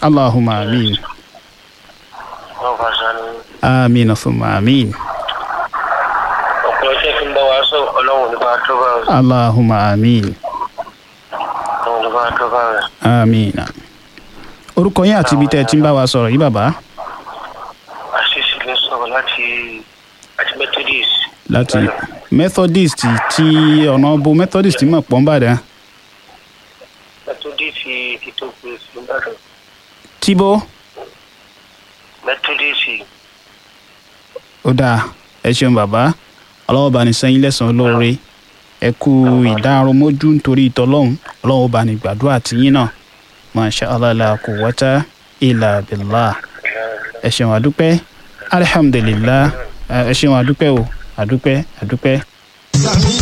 allahumma amin wọn fà sánú. amin thumma amin ọ̀pọ̀ iṣẹ́ tí ń bá wa sọ ọlọ́run ní bá tó bá rẹ̀. allahumma amin ọlọ́run ní bá tó bá rẹ̀. amin orúkọ yín àti ibi tẹ́ ẹ ti ń bá wa sọ̀rọ̀ yìí bàbá àṣìṣe ló sọ̀rọ̀ láti àti methodist. láti methodist tí ọ̀nà bo methodist mọ̀ pọ̀ ń bàdàn methodist ti tó pé síbàdàn. tíbó methodist ó dáa ẹ ṣeun bàbá ọlọ́wọ́ bá ní sẹ́yìn lẹ́sàn-án lóore ẹ kú ìdáròmójú nítorí ìtọ́lọ́hún ọlọ́wọ́ bá ní gbàdúrà tiyín náà masha allah la quwwata illa billah ẹ ṣeun àdúpẹ́ alhamdulillah ẹ ṣeun àdúpẹ́ o àdúpẹ́ àdúpẹ́. Sami